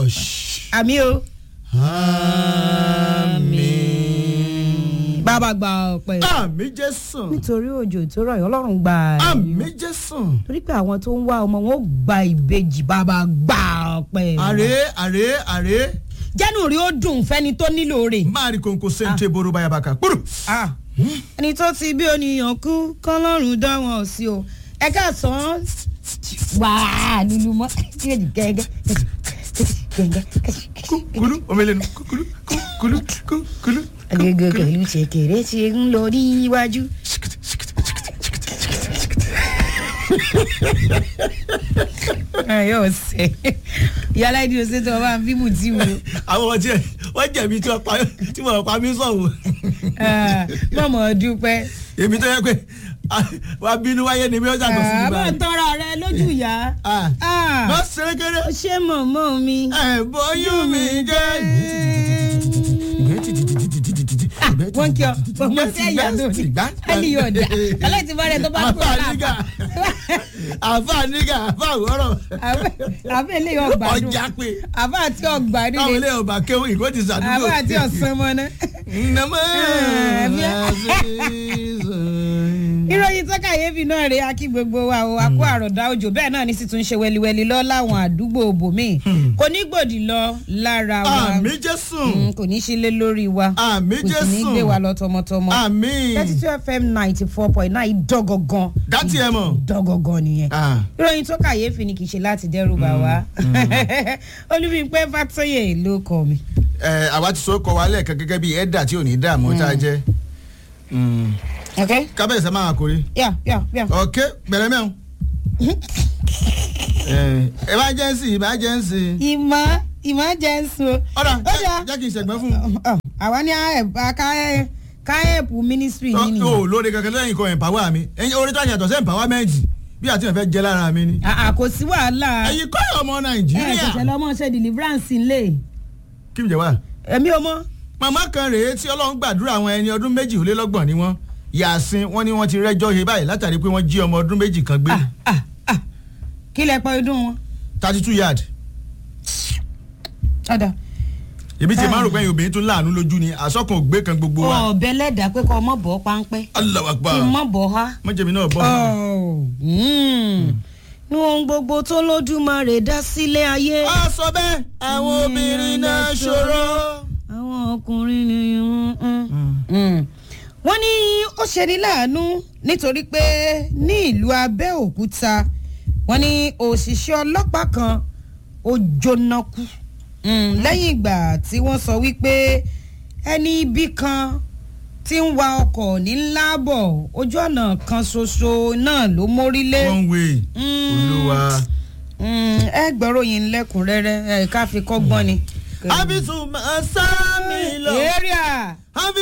Hush. àmì o. Àmín. bàbá gba ọpẹ́ Àmín Jésù. nítorí òjò tó rọ̀ yìí ọlọ́run gba Àmín Jésù. torí pé àwọn tó ń wá ọmọ wọn ó gba ìbejì bàbá gba ọpẹ́. Àrè àrè àrè. jẹ́nu rí ó dùn fẹ́ni tó nílò rẹ̀. Máa rí kòǹkò sèǹtẹ̀ boro bayabaka. Kúrò. Ah, ẹni tó ti bí oníyàn kú kọ́lọ́run dá wọn sí o ẹ káàsán wàá lulu mọ́ gẹ́gẹ́ gẹ́gẹ́ Kúlú omelenu kúlú kúlú kúlú. agége pẹ̀lú ṣèkèrè tí ń lọ ní iwájú. ẹ yóò ṣe yàrá ìdí òsè tó wà bímú tí mo Àwọn ọmọ tí ẹ wọ́n jẹ̀bi tí wọ́n pa tí wọ́n pa mí sọ̀wọ́. mọ̀mọ́ dúpẹ́. Èmi tó yẹ pé wàá bínú wáyé ni mi ó ṣàtọ̀ sí mi àbọ̀ báyìí. tọrọ rẹ lójú ìyá. Ah. Ah. Wọ́n ṣeré kéré. ó ṣe mọ̀mọ́ mi. Ẹ bóyú mi jẹ́. wọ́n kí ọ ọmọ sí ẹ̀yà lónìí ẹni yóò dà ọlọ́ọ̀tì bọ́ọ̀rẹ́ tó bá kú àfa ọ̀la nígà àfa nígà àfa àwòrán àbẹ́ ilé ọgbàdùn ọjà pé àbá àti ọgbàdùn káwọn ni ilé ọba kéwòn ìkó ti sàdúgbò. àbá àti ọ̀sán mọ́ná. Nàmọ́ ìròyìn tó kàyéfì náà rèé akí gbogbo wa o akó àròdá òjò bẹ́ẹ̀ náà ní sì tún ṣe wẹliwẹli lọ láwọn àdúgbò bòmíì kò ní gbòdì lọ lára wa àmì Jésù Mm, kò ní sílé lórí wa àmì kò sì ní Jésù gbé wa lọ tọmọtọmọ àmì thirty two fm ninety four point nine dọ́gọ̀gàn dátì ẹ mọ̀. dọ́gọ̀gàn nìyẹn Ah. ìròyìn tó kàyéfì ni kì í ṣe láti dẹ́rù bà wá olúbíńpẹ́ fàtọ́yè ló kọ mi. Ẹ, àwa ti sọ kọ wa lẹ́ẹ̀kan gẹ́gẹ́ bí ẹ̀dà tí ò ní dààmú tá a jẹ́ ok kábẹ́yèsí máa kórè. yà yà yà. ok bẹ̀rẹ̀ mẹ́rin. emergency emergency. ìmọ̀ ìmọ̀ jẹ́ ń sun. ọ̀dà Ó dáa. jẹ́ kí n ṣẹ̀gbẹ́ fún un. Ọ, àwa ní káyẹ̀pù ministry yìí Tọ́- nìyẹn. o lórí kankan lẹ́yìn kan empower mi ẹ̀yin orí tó àyàtọ̀ sí empowerment bí àti ìfẹ́ jẹ́ lára mi ni. àà kò sí wàhálà ẹ̀yin kọ́ ọmọ ẹ nàìjíríà ṣẹ̀ṣẹ̀ lọ́mọ ṣe deliverance ńlẹ̀ kí n jẹ wá. èmi ò mọ̀. màmá kan rèé tí ọlọ́run gbàdúrà àwọn ẹni ọdún méjì ó lé lọ́gbọ̀n ni wọ́n yàsín wọ́n ní wọ́n ti rẹ́jọ́ he báyìí látàrí pé wọ́n jí ọmọ ọdún méjì kan gbé Ah, ah, ah. kí lẹ pọ ọdún wọn. thirty two yard. ọ̀dà èmi ti máa rò pé ẹ̀yin obìnrin tún láàánú lójú ni àsọkàn ògbé kan gbogbo wa. ọ̀bẹ lẹ́dàá pé kọ́ ọmọ bọ̀ páńpẹ́ Allahu Akbar kí n mọ̀ bọ̀ ha. mọ́jẹ̀mí náà bọ̀. ní ohun gbogbo tó lójúmọ́ dá sílé ayé. a sọ bẹ́ẹ̀ àwọn obìnrin náà ṣòro. àwọn ọkùnrin ni wọ́n ní ó ṣeni láàánú nítorí pé ní ìlú Abẹ́òkúta wọ́n ní òṣìṣẹ́ ọlọ́pàá kan ó jóná kú Mm, lẹ́yìn ìgbà tí wọ́n sọ wípé ẹni ibi kan tí ń wa ọkọ̀ ní láàbọ̀ ojú ọ̀nà kan ṣoṣo náà ló mórílé. one way Mm. olúwa. Mm, ẹ gbọ́rọ̀ yìí lẹ́kùnrẹ́rẹ́ ẹ ká fi kọ́gbọ́n ni. abisu máa sá mi lọ. area. Àbí